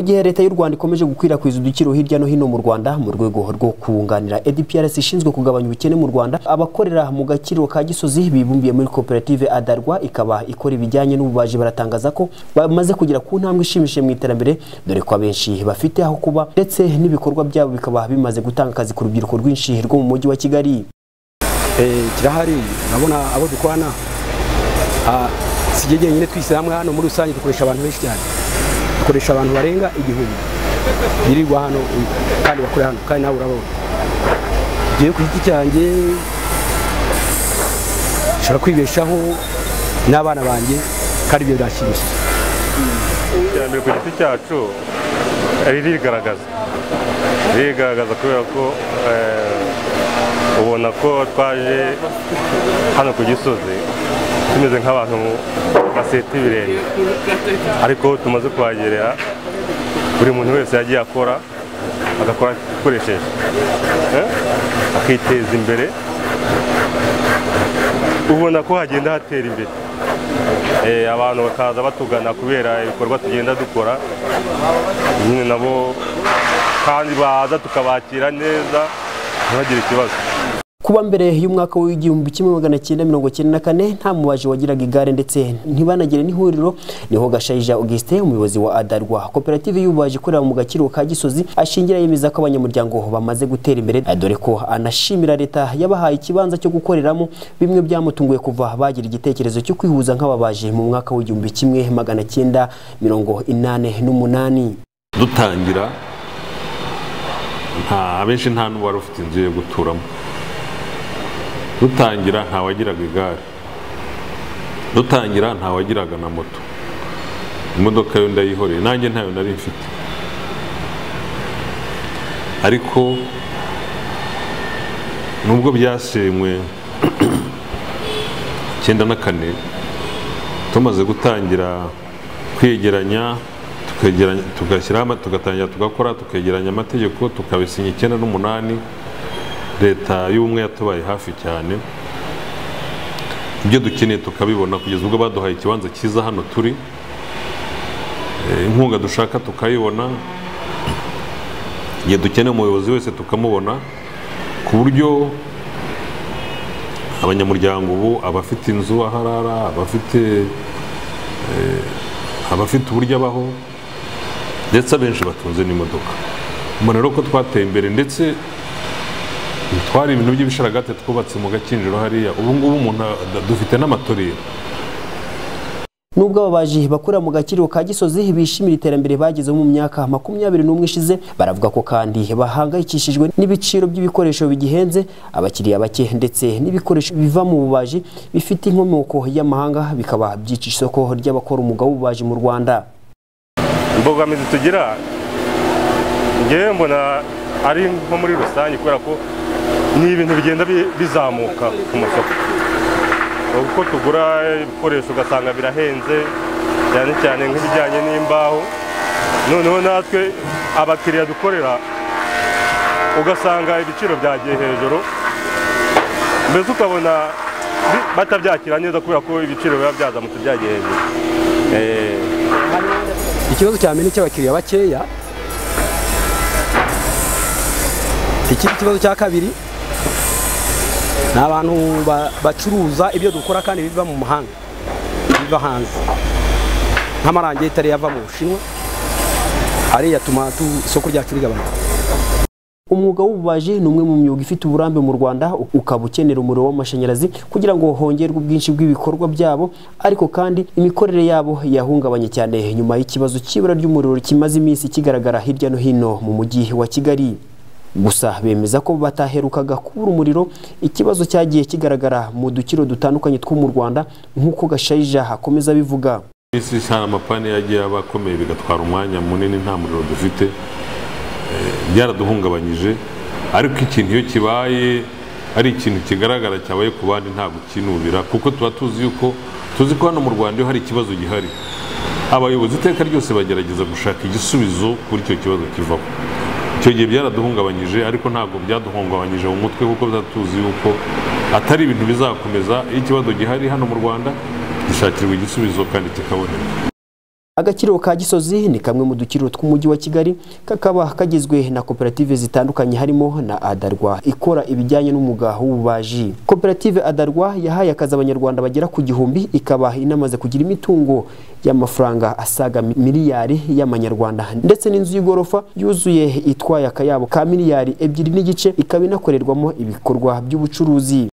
gihe leta y'u Rwanda ikomeje gukwirakwiza udukiro hirya no hino mu Rwanda mu rwego rwo kunganira EDPRS ishinzwe kugabanya ubukene mu Rwanda abakorera mu gakiriro ka Gisozi bibumbiye muri koperative Adarwa ikaba ikora ibijyanye n'ububaji baratangaza ko bamaze kugera ku ntambwe ishimishije mu iterambere dore ko abenshi bafite aho kuba ndetse n'ibikorwa byabo bikaba bimaze gutanga akazi ku rubyiruko rwinshi rwo mu mujyi wa Kigali kirahari urabona abo dukwana sijye jyenyine twise hamwe hano muri rusange dukoresha abantu benshi cyane dukoresha abantu barenga igihumbi birirwa hano kandi bakore hano kandi nawe urabona ngewe ku giti cyanjye nshobora kwibeshaho n'abana banjye kandi ibyo birashimishije iterambere ku giti cyacu ririgaragaza ririgaragaza kubera ko ubona ko twaje hano ku gisozi tumeze nk'abantu baseta ibirenge ariko tumaze kuhagerera buri muntu wese yagiye akora agakora akoresheje akiteza imbere ubona ko hagenda hatera imbere abantu bakaza batugana kubera ibikorwa tugenda dukora nyine nabo kandi baza tukabakira neza ntibagire ikibazo kuba mbere y'umwaka w'igihumbi kimwe magana cyenda mirongo cyenda na kane nta mubaji wagiraga igare ndetse ntibanagire n'ihuriro niho gashayija Auguste umuyobozi wa Adarwa koperative y'ububaji ikorera mu gakiriro ka Gisozi ashingira yemeza ko abanyamuryango bamaze gutera imbere dore ko anashimira leta yabahaye ikibanza cyo gukoreramo bimwe byamutunguye kuva bagira igitekerezo cyo kwihuza nk'ababaji mu mwaka w'igihumbi kimwe magana cyenda mirongo inane n'umunani dutangira nta abenshi nta n'uwari ufite inzu yo guturamo dutangira ntawagiraga igare dutangira ntawagiraga na moto imodoka yo ndayihoreye nanjye ntayo nari mfite ariko nubwo byasenywe icyenda na kane tumaze gutangira kwegeranya tugashyiraho tugatangira tugakora tukegeranya amategeko tukabisinya icyenda n'umunani leta y'ubumwe yatubaye hafi cyane ibyo dukeneye tukabibona kugeza ubwo baduhaye ikibanza cyiza hano turi inkunga dushaka tukayibona igihe dukeneye umuyobozi wese tukamubona ku buryo abanyamuryango ubu abafite inzu aharara abafite abafite uburyo abaho ndetse abenshi batunze n'imodoka mbona rero ko twateye imbere ndetse twari ibintu by'ibisharagate twubatse mu gakinjiro hariya ubu ngubu umuntu dufite n'amatorero nubwo ababaji bakorera mu gakiriro ka gisozi bishimira iterambere bagezemo mu myaka makumyabiri n'umwe ishize baravuga ko kandi bahangayikishijwe n'ibiciro by'ibikoresho bigihenze abakiriya bake ndetse n'ibikoresho biva mu bubaji bifite inkomoko y'amahanga bikaba byica isoko ry'abakora umwuga w'ububaji mu rwanda imbogamizi tugira ngewe mbona ari nko muri rusange kubera ko ni ibintu bigenda bizamuka ku masoko uko tugura ibikoresho ugasanga birahenze cyane cyane nk'ibijyanye n'imbaho noneho natwe abakiriya dukorera ugasanga ibiciro byagiye hejuru mbese ukabona batabyakira neza kubera ko ibiciro biba byazamutse byagiye hejuru ikibazo cya mbere ni icy'abakiriya bakeya ikindi kibazo cya kabiri ni abantu bacuruza ibyo dukora kandi biva mu mahanga biva hanze nk'amarangeti ariyo ava mu bushinwa ariyo atuma isoko ryacu rigabanuka umwuga w'ububaji ni umwe mu myuga ifite uburambe mu rwanda ukaba ukenera umuriro w'amashanyarazi kugira ngo hongerwe ubwinshi bw'ibikorwa byabo ariko kandi imikorere yabo yahungabanye cyane nyuma y'ikibazo cy'ibura ry'umuriro kimaze iminsi kigaragara hirya no hino mu mujyi wa kigali gusa bemeza ko bataherukaga kubura umuriro ikibazo cyagiye kigaragara mu dukiro dutandukanye two mu rwanda nk'uko gashayija akomeza abivuga iminsi hari amapani yagiye aba akomeye bigatwara umwanya munini nta muriro dufite byaraduhungabanyije ariko ikintu iyo kibaye ari ikintu kigaragara cyabaye ku bandi nta gukinubira kuko tuba tuzi yuko tuzi ko hano mu rwanda iyo hari ikibazo gihari abayobozi iteka ryose bagerageza gushaka igisubizo kuri icyo kibazo kivaho icyo gihe byaraduhungabanyije ariko ntabwo byaduhungabanyije mu mutwe kuko tuzi yuko atari ibintu bizakomeza iyo ikibazo gihari hano mu rwanda gishakirwa igisubizo kandi kikaboneka agakiriro ka gisozi ni kamwe mu dukiriro tw'umujyi wa kigali kakaba kagizwe na koperative zitandukanye harimo na adarwa ikora ibijyanye n'umwuga w'ububaji koperative adarwa yahaye akazi abanyarwanda bagera ku gihumbi ikaba inamaze kugira imitungo y'amafaranga asaga mi- miliyari y'amanyarwanda ndetse n'inzu y'igorofa yuzuye itwaye akayabo ka miliyari ebyiri n'igice ikaba inakorerwamo ibikorwa by'ubucuruzi